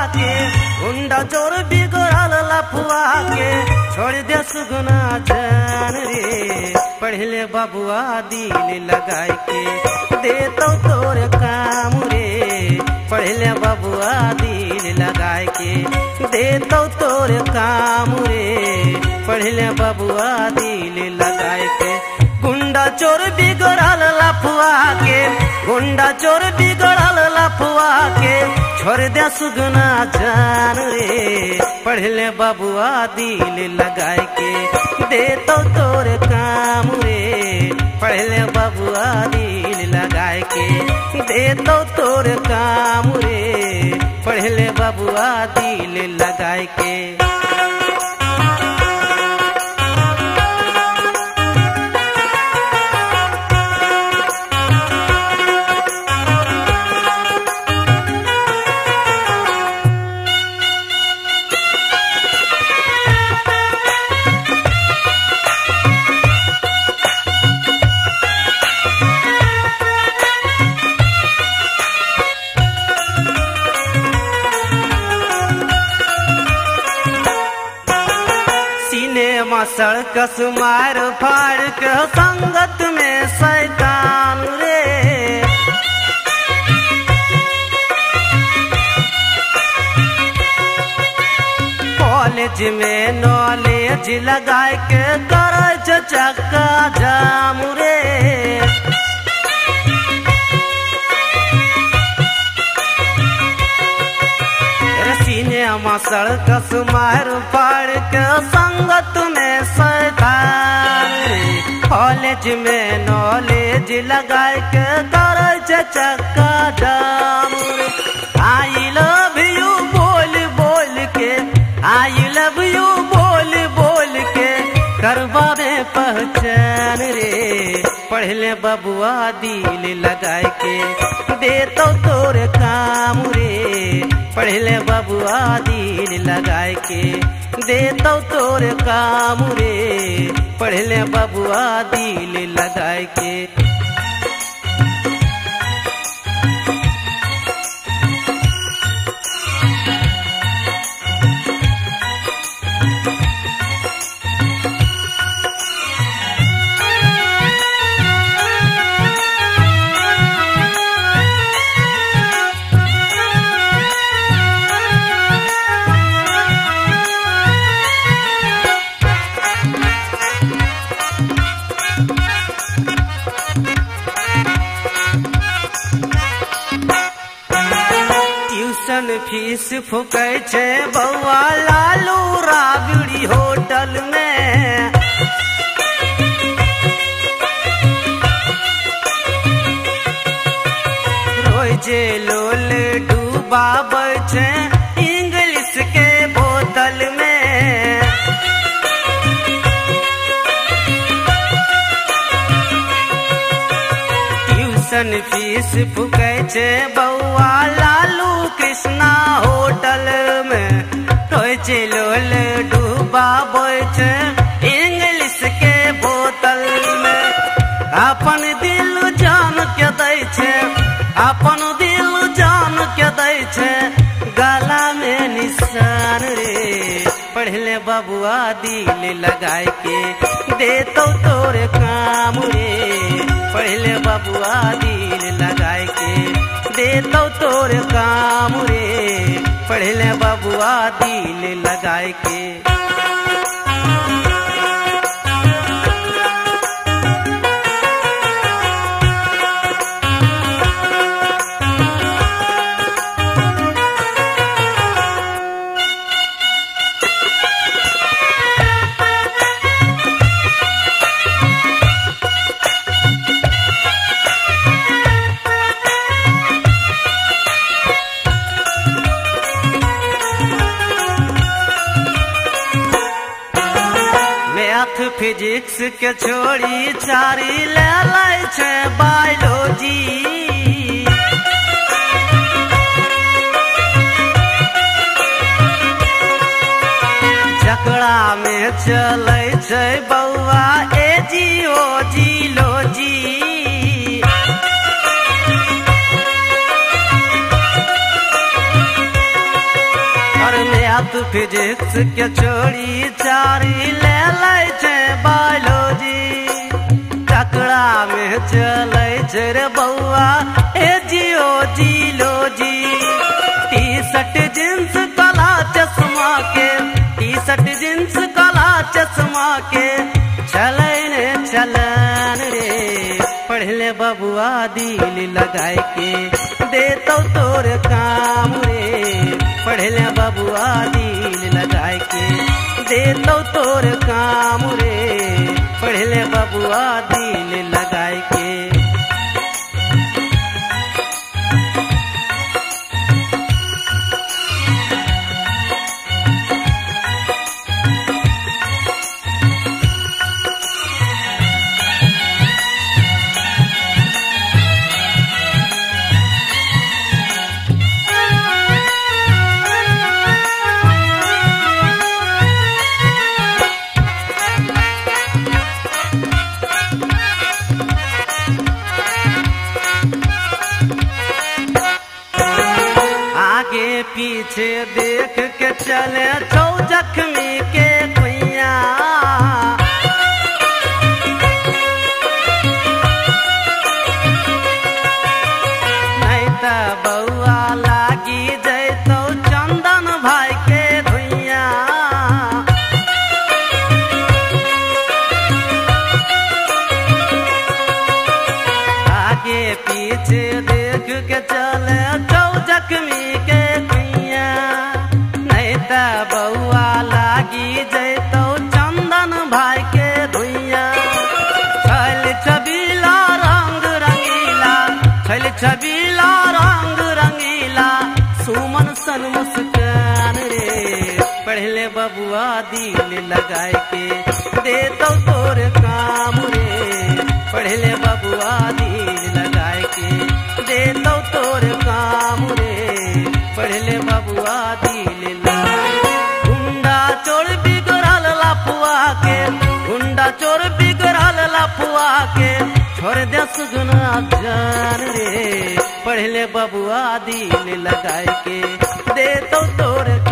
के गुंडा चोर बिगड़ल लफुआ के छोड़ दे सुगना जान रे पढ़ले बबुआ दिल लगाए के दे तो तोर काम रे पढ़ले बबुआ दिल लगाए के दे तो तोर काम रे पढ़ले बबुआ दिल लगाए के गुंडा चोर बिगड़ल लफुआ के गुंडा चोर बिगड़ल लफुआ के छोड़ दे सुगना जान रे पढ़ले बबुआ दिल लगाए के दे तो तोर काम रे पढ़ले बबुआ दिल लगाए के दे तो तोर काम रे पढ़ले बबुआ दिल लगाए के सिनेमा सड़कस मार फाड़ के संगत में शैतान रे कॉलेज में नॉलेज लगाए के करे छे चक्का जाम रे सिनेमा सड़कस मार पाड़ के संगत में शैतान रे कॉलेज में नॉलेज लगाए के करे छे चक्का जाम रे आई लव यू बोल बोल के आई लव यू बोल बोल के करवा में पहचान रे पढ़ले बबुआ दिल लगाए के दे तो तोर काम रे पढ़ले बबुआ दिल लगाए के दे तो तोर काम रे पढ़ले बबुआ दिल लगाए के ट्यूशन फीस फुकै छै बौआ लालू राबड़ी होटल में रोजे लोल डूबाबै छै इंग्लिश के बोतल में ट्यूशन फीस फुकै छै बौआ लालू कृष्णा होटल में रोय छै लोल डूबाबै छै इंग्लिश के बोतल में अपन दिल जान के दै छै अपन दिल जान के दै छै गला में निशान रे पढ़ले बबुआ दिल लगाए के दे तो तोर काम रे पढ़ले बबुआ दिल लगाए के दे तो तोर काम रे पढ़ले बबुआ दिल लगाए के मैथ फिजिक्स के छोड़ी चारी ले लै छै बायोलॉजी जकरा में चलै छै बौआ ए जी ओ जी लो जी फिजिक्स के छोड़ी चारी ले लै छै बायोलॉजी ककड़ा में चलै छै रे बौआ ए जियो जिलोजी टी शर्ट जींस काला चश्मा के टी शर्ट जींस काला चश्मा के चलै ने चलन रे पढ़ले बबुआ दिल लगाए के देतो तोर काम रे पढ़ले बबुआ दिल लगाए के देतो तोर काम रे पढ़ले बबुआ दिल लगाए के आगे पीछे देख के चले छौ जख्मी के कुइया नहीं त बौआ लागी जैतौ चंदन भाई के धुइया आगे पीछे देख के चले छौ जख्मी के कुइया नहीं त बौआ लागी जैतौ चंदन भाई के धुइया छल छबीला रंग रंगीला छल छबीला रंग रंगीला सुमन सन मुस्कान रे पढ़ले बबुआ दिल लगाए के देतो तोर काम रे पढ़ले बबुआ दिल लगाए के देतो तोर काम रे पढ़ले बबुआ दिल लगाए गुंडा चोर बिगड़ल लफुआ के गुंडा चोर बिगड़ल लफुआ के छोड़ दे सुगना जान रे पढ़ले बबुआ दिल लगाए के दे तो तोर